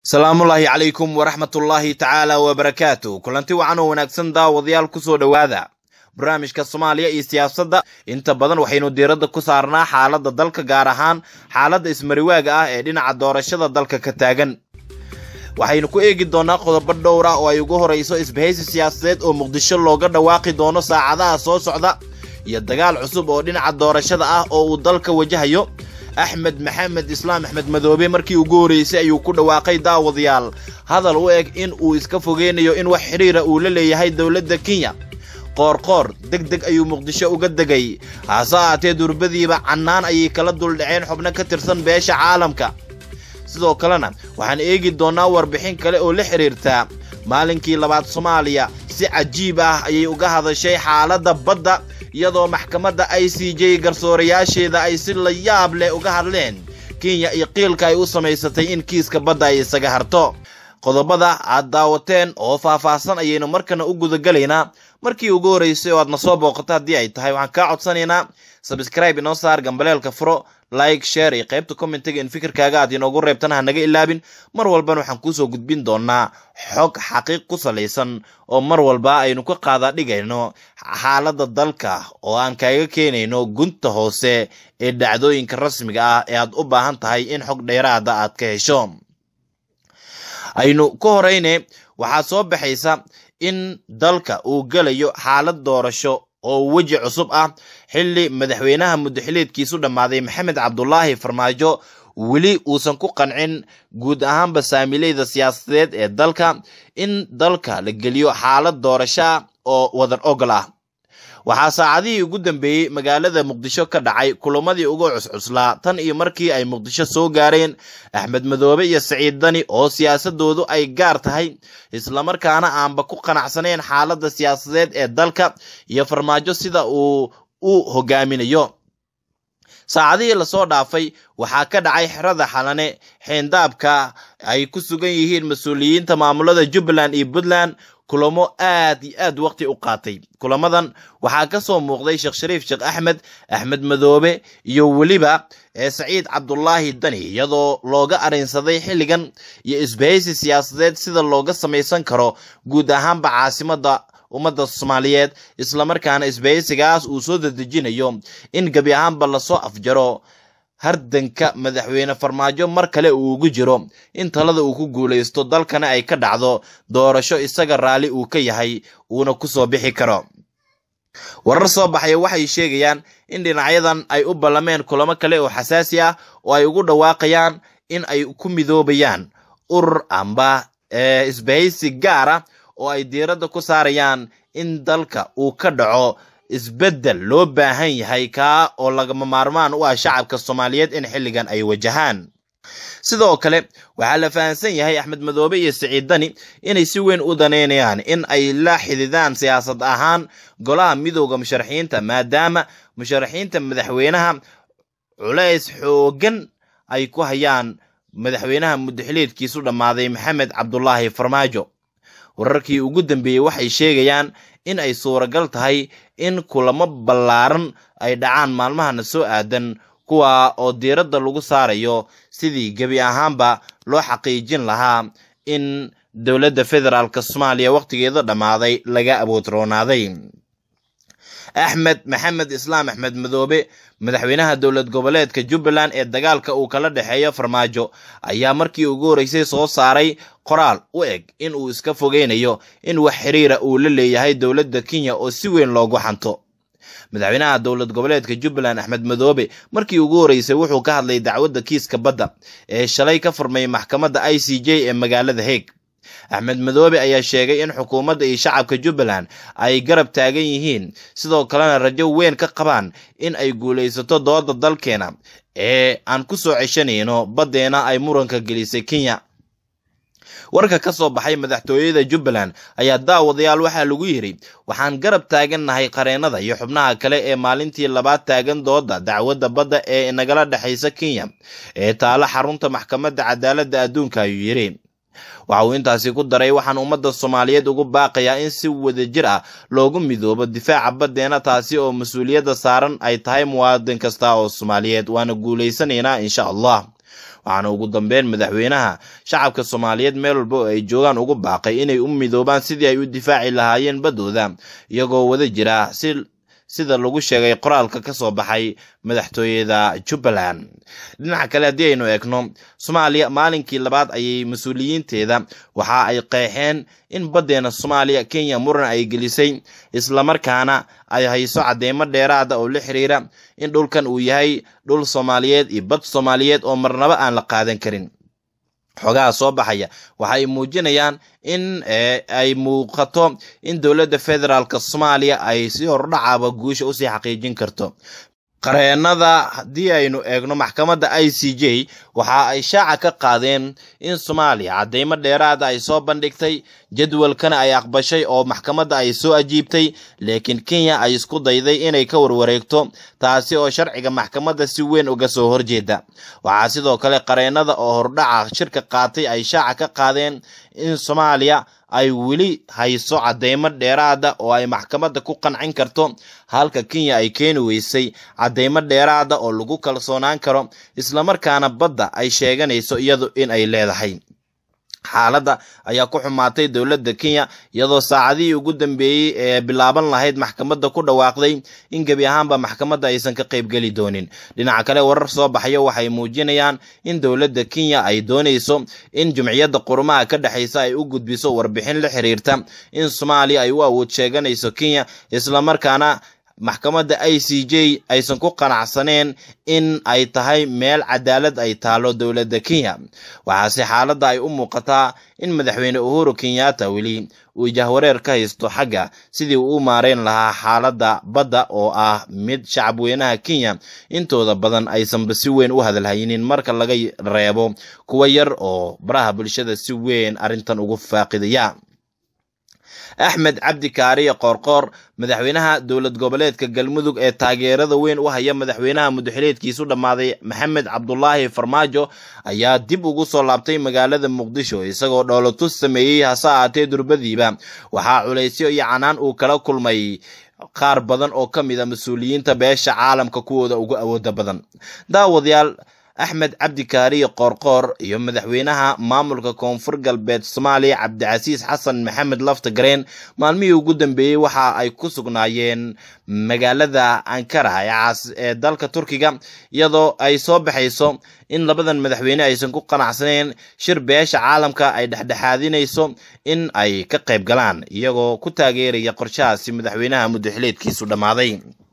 salaamullaahi calaykum waraxmatullaahi tacaala wabarakaatu kulanti wacan oo wanaagsan daawadayaal kusoo dhowaada barnaamijka soomaaliya iyo siyaasadda inta badan waxaynu diiradda ku saarnaa xaaladda dalka gaar ahaan xaaladda ismariwaaga ah ee dhinaca doorashada dalka ka taagan waxaynu ku eegi doonaa qodobo dhowr ah oo ay ugu horayso isbahaysi siyaasadeed oo muqdisho looga dhawaaqi doono saacadaha soo socda iyo dagaal cusub oo dhinaca doorashada ah oo uu dalka wajahayo axmed maxamed islaam axmed madoobe markii ugu horreysay ayuu ku dhawaaqay daawadayaal hadal u eg in uu iska fogeynayo in wax xidhiira uu la leeyahay dowladda kenya qoorqoor deg deg ayuu muqdisho uga degay hase ahaatee durbadiiba cannaan ayay kala duldhaceen xubno ka tirsan beesha caalamka sidoo kalena waxaan eegi doonnaa warbixin kale oo la xidhiirtaa maalinkii labaad soomaaliya si cajiib ah ayay uga hadashay xaaladda badda iyadoo maxkamadda i c j garsoorayaasheeda ay si la yaab leh uga hadleen kenya iyo qiilka ay u samaysatay in kiiska badda ay isaga harto qodobada aad daawateen oo faahfaahsan ayaynu markana u gudagelaynaa markii ugu horreysay oo aad na soo booqato haddii ay tahay waxaan kaa codsanaynaa sabscribe inoo saar gambaleelka furo like share iyo qaybta commentiga in fikirkaaga aad inoogu reebtana ha naga ilaabin mar walbana waxaan kuusoo gudbin doonaa xog xaqiiq ku salaysan oo mar walba aynu ka qaada dhigayno xaaladda dalka oo aan kaaga keenayno gunta hoose ee dhacdooyinka rasmiga ah ee aad u baahan tahay in xog dheeraada aad ka hesho aynu ka horeyne waxaa soo baxaysa in dalka uu gelayo xaalad doorasho oo weji cusub ah xilli madaxweynaha muddaxileedkiisu dhammaaday maxamed cabdulaahi farmaajo weli uusan ku qancin guud ahaanba saamileyda siyaasadeed ee dalka in dalka la geliyo xaalad doorasho ah oo wadan ogol ah waxaa saacadihii ugu dambeeyey magaalada muqdisho ka dhacay kulamadii ugu cuscuslaa tan iyo markii ay muqdisho soo gaareen axmed madoobe iyo saciid dani oo siyaasadoodu ay gaar tahay islamarkaana aanba ku qanacsaneen xaaladda siyaasadeed ee dalka iyo farmaajo sida uu u hogaaminayo saacadihii lasoo dhaafay waxaa ka dhacay xerada xalane xeendaabka ay ku sugan yihiin mas-uuliyiinta maamulada jubbaland iyo puntland kulamo aad iyo aad waqti u qaatay kulamadan waxaa ka soo muuqday sheekh shariif sheekh axmed axmed madoobe iyo weliba saciid cabdulaahi dani iyadoo looga arinsaday xilligan iyo isbahaysi siyaasadeed sida looga samaysan karo guud ahaanba caasimadda ummadda soomaaliyeed islamarkaana isbahaysigaas uu soo dadejinayo in gebi ahaanba lasoo afjaro hardanka madaxweyne farmaajo mar kale uu ugu jiro in talada uu ku guulaysto dalkana ay ka dhacdo doorasho isaga raalli uu ka yahay uuna ku soo bixi karo warar soo baxaya waxay sheegayaan in dhinacyadan ay u ballameen kulamo kale oo xasaasi ah oo ay ugu dhawaaqayaan in ay ku midoobayaan urur amba isbahaysi gaar ah oo ay diiradda ku saarayaan in dalka uu ka dhaco isbeddel loo baahan yahay kaa oo lagama maarmaan u ah shacabka soomaaliyeed in xilligan ay wajahaan sidoo kale waxaa la fahamsan yahay axmed madoobe iyo siciid dani inay si weyn u daneynayaan in ay la xididaan siyaasad ahaan golaha midooda musharaxiinta maadaama musharaxiinta madaxweynaha culays xoogan ay ku hayaan madaxweynaha muddaxileedkiisu dhammaaday maxamed cabdulaahi farmaajo wararkii ugu dambeeyey waxay sheegayaan in ay suuragal tahay in kulamo ballaaran ay dhacaan maalmahana soo aadan kuwa oo diiradda lagu saarayo sidii gebi ahaanba loo xaqiijin lahaa in dowladda federaalk soomaaliya wakhtigeeda dhammaaday laga aboodroonaaday axmed maxamed islaam axmed madoobe madaxweynaha dowlad goboleedka jubbaland ee dagaalka uu kala dhexeeyo farmaajo ayaa markii ugu horreysay soo saaray qoraal u eg in uu iska fogeynayo in wax xiriira uu la leeyahay dowladda kenya oo si weyn loogu xanto madaxweynaha dowlad goboleedka jubbaland axmed madoobe markii ugu horreysay wuxuu ka hadlay dacwadda kiiska badda ee shalay ka furmay maxkamadda i c j ee magaalada heeg axmed madoobe ayaa sheegay in xukuumadda iyo shacabka jubbaland ay garab taagan yihiin sidoo kalena rajo weyn ka qabaan in ay guulaysato dooda dalkeena ee aan ku soo ceshanayno baddeena ay muranka gelisay kenya warka ka soo baxay madaxtooyada jubbaland ayaa daawadayaal waxaa lagu yidhi waxaan garab taagannahay qareennada iyo xubnaha kale ee maalintii labaad taagan dooda dacwadda badda ee nagala dhexaysa kenya ee taalo xarunta maxkamadda cadaaladda adduunka ayuu yidhi waxa uu intaasi ku daray waxaan ummadda soomaaliyeed ugu baaqayaa in si wadajir ah loogu midoobo difaaca baddeena taasi oo mas-uuliyadda saaran ay tahay muwaadin kasta oo soomaaliyeed waana guulaysanaynaa insha allah waxaana ugu dambeyn madaxweynaha shacabka soomaaliyeed meel walba oo ay joogaan ugu baaqay inay u midoobaan sidii ay u difaaci lahaayeen baddooda iyagoo wada jira si sida lagu sheegay qoraalka ka soo baxay madaxtooyada jubbaland dhinaca kale haddii aynu eegno soomaaliya maalinkii labaad ayay mas-uuliyiinteeda waxa ay qeexeen in baddeena soomaaliya kenya muran ay gelisay islamarkaana ay hayso cadeymo dheeraada oo la xiriira in dhulkan uu yahay dhul soomaaliyeed iyo bad soomaaliyeed oo marnaba aan la qaadan karin xogaha soo baxaya waxa ay muujinayaan in ay muuqato in dowladda federaalk soomaaliya ay si hordhacaaba guusha usii xaqiijin karto qareenada haddii aynu eegno maxkamadda i c j waxa ay shaaca ka qaadeen in soomaaliya cadeymo dheeraada ay soo bandhigtay jadwalkana ay aqbashay oo maxkamadda ay soo ajiibtay laakiin kenya ay isku dayday inay ka warwareegto taasi oo sharciga maxkamadda si weyn uga soo horjeeda waxaa sidoo kale qareenada oo hordhaca shirka qaatay ay shaaca ka qaadeen in soomaaliya ay weli hayso cadeymo dheeraada oo ay maxkamadda ku qancin karto halka kenya ay keeni weysay cadeymo dheeraada oo lagu kalsoonaan karo islamarkaana badda ay sheeganayso iyadu in ay leedahay xaaladda ayaa ku xumaatay dowladda kenya iyadoo saacadihii ugu dambeeyey ee bilaaban lahayd maxkamadda ku dhawaaqday in gebi ahaanba maxkamadda aysan ka qaybgeli doonin dhinaca kale warar soo baxaya waxay muujinayaan in dowladda kenya ay doonayso in jumciyadda qurumaha ka dhexaysa ay u gudbiso warbixin la xiriirta in soomaaliya ay u awood sheeganayso kenya islamarkaana maxkamadda i c j aysan ku qanacsaneen in ay tahay meel cadaalad ay taalo dowladda kenya waxaase xaaladda ay u muuqataa in madaxweyne uhuru kenyatta weli uu jahwareer ka haysto xagga sidii uu u maareyn lahaa xaaladda badda oo ah mid shacabweynaha kenya intooda badan aysanba si weyn u hadalhaynin marka laga reebo kuwa yar oo baraha bulshada si weyn arrintan ugu faaqidaya axmed cabdi kaariye qoorqoor madaxweynaha dowlad goboleedka galmudug ee taageerada weyn u haya madaxweynaha mudaxileedkiisu dhammaaday maxamed cabdulaahi farmaajo ayaa dib ugu soo laabtay magaalada muqdisho isagoo dhoolotus sameeyey hase ahaatee durbadiiba waxaa culaysyo iyo canaan uu kala kulmay qaar badan oo ka mid a mas-uuliyiinta beesha caalamka kuwooda ugu awooda badan daawadayaal axmed cabdi kaariye qoorqoor iyo madaxweynaha maamulka koonfur galbeed soomaaliya cabdicasiis xasan maxamed lafta gareen maalmihii ugu dambeeyey waxa ay ku sugnaayeen magaalada ankara ee dalka turkiga iyadoo ay soo baxayso in labadan madaxweyne aysan ku qanacsaneen shir beesha caalamka ay dhexdhexaadinayso in ay ka qayb galaan iyagoo ku taageeraya qorshahaasi madaxweynaha mudaxileedkiisu dhammaaday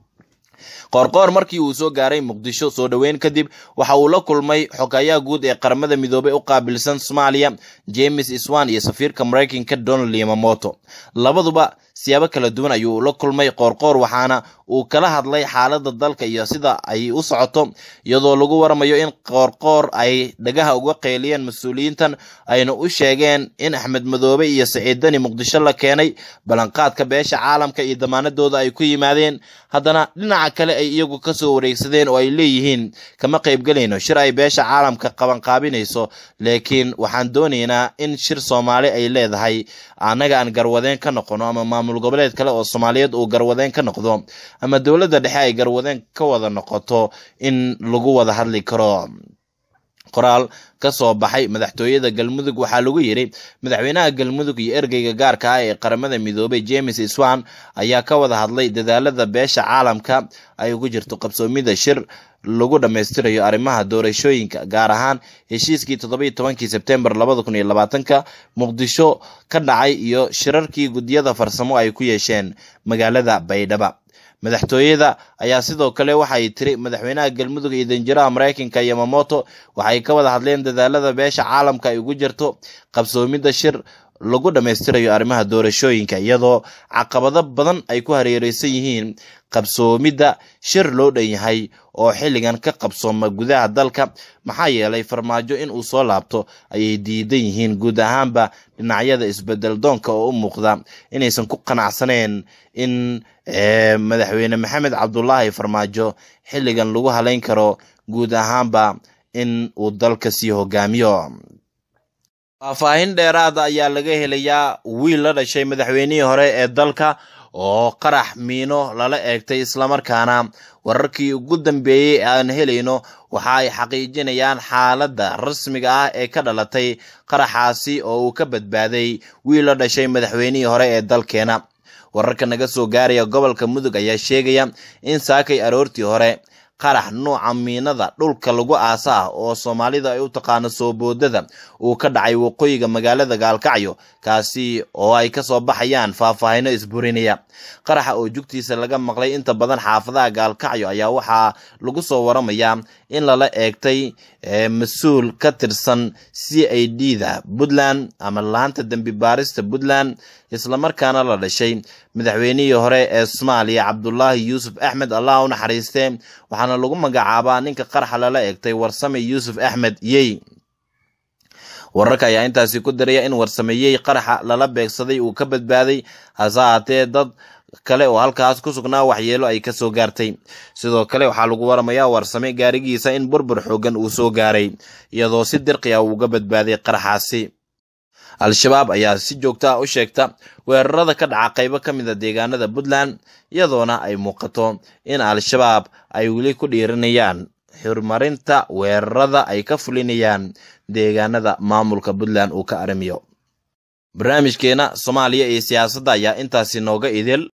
qoorqoor markii uu soo gaaray muqdisho soo dhoweyn kadib waxa uu la kulmay xogayaha guud ee qaramada midoobay u qaabilsan soomaaliya james iswan iyo safiirka maraykanka donald yamamoto labaduba siyaabo kala duwan ayuu la kulmay qoorqoor waxaana uu kala hadlay xaaladda dalka iyo sida ay u socoto iyadoo lagu waramayo in qoorqoor ay dhagaha uga qeyliyeen mas-uuliyiintan ayna u sheegeen in axmed madoobe iyo saciid dani muqdisho la keenay ballanqaadka beesha caalamka iyo damaanadooda ay ku yimaadeen haddana dhinaca kale ay iyagu kasoo wareegsadeen oo ay leeyihiin kama qaybgelayno shir ay beesha caalamka qabanqaabinayso laakiin waxaan doonaynaa in shir soomaali ay leedahay annaga aan garwadeen ka noqono ama maamul goboleed kale oo soomaaliyeed uu garwadeen ka noqdo ama dowladda dhexe ay garwadeen ka wada noqoto in lagu wada hadli karo qoraal ka soo baxay madaxtooyada galmudug waxaa lagu yidhi madaxweynaha galmudug iyo ergeyga gaarka ah ee qaramada midoobay james iswan ayaa ka wada hadlay dadaalada beesha caalamka ay ugu jirto qabsoomida shir lagu dhammaystirayo arrimaha doorashooyinka gaar ahaan heshiiskii toddobiyo tobankii sebtembar labada kun iyo labaatanka muqdisho ka dhacay iyo shirarkii guddiyada farsamo ay ku yeesheen magaalada baydhaba madaxtooyada ayaa sidoo kale waxay tiri madaxweynaha galmudug iyo danjiraha maraykanka yamamoto waxay ka wada hadleen dadaalada beesha caalamka ay ugu jirto qabsoomidda shir lagu dhammaystirayo arrimaha doorashooyinka iyadoo caqabado badan ay ku hareereysan yihiin qabsoomidda shir loo dhan yahay oo xilligan ka qabsooma gudaha dalka maxaa yeelay farmaajo in uu soo laabto ayay diidan yihiin guud ahaanba dhinacyada isbedel doonka oo u muuqda inaysan ku qanacsaneen in madaxweyne maxamed cabdulaahi farmaajo xilligan lagu halayn karo guud ahaanba in uu dalka sii hogaamiyo faahfaahin dheeraada ayaa laga helayaa wiil la dhashay madaxweynihii hore ee dalka oo qarax miino lala eegtay islamarkaana wararkii ugu dambeeyey aan helayno waxa ay xaqiijinayaan xaaladda rasmiga ah ee ka dhalatay qaraxaasi oo uu ka badbaaday wiil la dhashay madaxweynihii hore ee dalkeena wararka naga soo gaaraya gobolka mudug ayaa sheegaya in saakay aroortii hore qarax nuuca miinada dhulka lagu aasa ah oo soomaalida ay u taqaano soo boodada uu ka dhacay waqooyiga magaalada gaalkacyo kaasi oo ay kasoo baxayaan faahfaahino isburinaya qaraxa oo jugtiisa laga maqlay inta badan xaafadaha gaalkacyo ayaa waxaa lagu soo waramayaa in lala eegtay mas-uul ka tirsan c i d da puntland ama laanta dembi baarista puntland islamarkaana la dhashay madaxweynihii hore ee soomaaliya cabdulaahi yuusuf axmed allah u naxariistee waxaana lagu magacaabaa ninka qaraxa lala eegtay warsame yuusuf axmed yey wararka ayaa intaasi ku daraya in warsameyey qaraxa lala beegsaday uu ka badbaaday hase haatee dad kale oo halkaas ku sugnaa waxyeelo ay kasoo gaartay sidoo kale waxaa lagu waramayaa warsame gaarigiisa in burbur xoogan uu soo gaaray iyadoo si dirqi ah uuga badbaaday qaraxaasi al-shabaab ayaa si joogta ah u sheegta weerarada ka dhaca qaybo ka mid a deegaanada puntland iyadoona ay muuqato in al-shabaab ay weli ku dhiirinayaan xurmarinta weerarada ay ka fulinayaan deegaanada maamulka puntland uu ka arrimiyo barnaamijkeena soomaaliya iyo siyaasadda ayaa intaasi nooga idil